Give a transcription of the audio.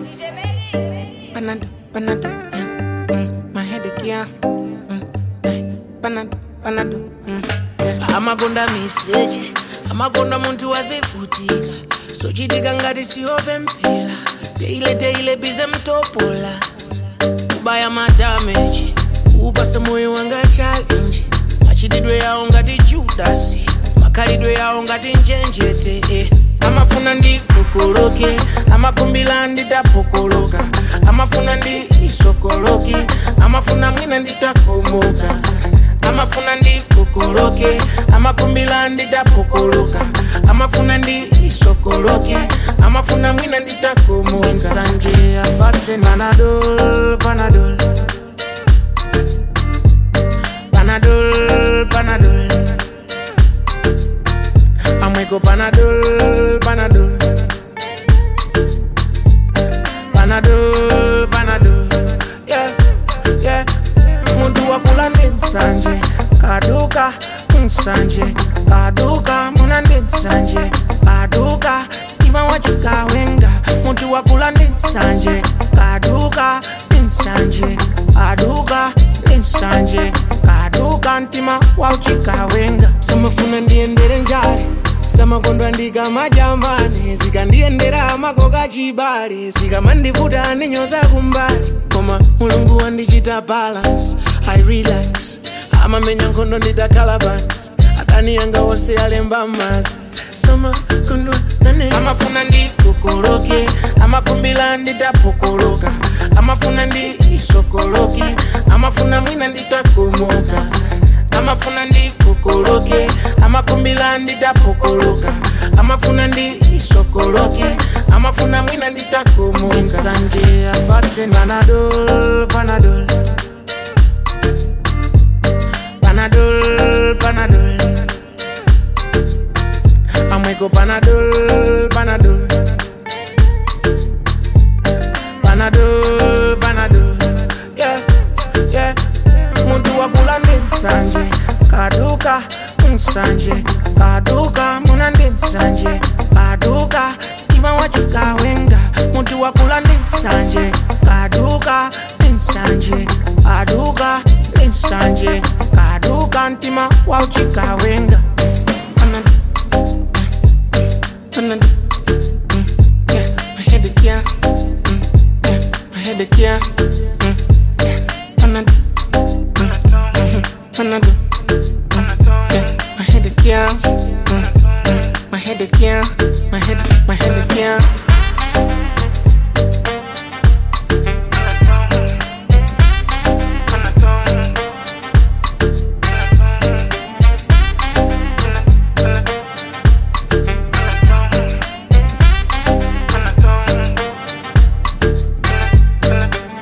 Panado, panado, yeah. mm, my headache, yeah. Mm, eh, panado, panado, mm, yeah. amakonda miseche amakonda munthu wazivutika sochitika ngati siope mpira teile teile bize mtopola kubaya madameji upasa moyo wanga challenge machitidwe yawo ngati judasi makhalidwe yawo ngati njenjete eh. amafuna ndikokoloke amakumbila nditapokoloka amafuna ndi isokoloke amafuna mwina nditakomoka amafuna ndikokoloke amakumbila nditapokoloka amafuna ndi isokoloke amafuna mwina nditakomoka nsanje apatse panadol panadol panadol panadol amweko panadol panadol panadol panadol yeah, yeah. muntu wakula ndi nsanje kaduka nsanje kaduka muna ndi nsanje kaduka ima wachikawenga muntu wakula ndi nsanje kaduka ndi nsanje kaduka ndi nsanje kaduka mtima wauchikawenga samafuna ndiyendere njale samakondwa ndikamajambane zikandiyendera makoka chibale zikamandivuta ndinyoza kumbali koma mulungu wandichita balance i relax amamenya nkhondo nditakhala pansi adani yanga wose alemba mazi samakondwa nane amafuna ndikokoloke amakumbila nditapokoloka amafuna ndi isokoloke amafuna mwina nditakomoka amafuna ndikokoloke amakumbila nditapokoloka amafuna ndi isokoloke amafuna mwina nditakomoka nsanje apatse panadol panadol panadol panadol amweko panadol panadol panadol panadol yeah, yeah. muntu wakula ndi nsanje kaduka nsanje kaduka muna ndi nsanje kaduka ima wachikawenga muntu wakula ndi nsanje kaduka ndi nsanje kaduka ndi nsanje kaduka mtima wauchikawenga Panado, panado, mm, yeah, my headache, yeah, mm, yeah, my headache, yeah, mm, yeah, panado, mm, mhm, panado, mm, yeah, my headache, yeah, mm, mm, my headache, yeah, my head, my headache, yeah.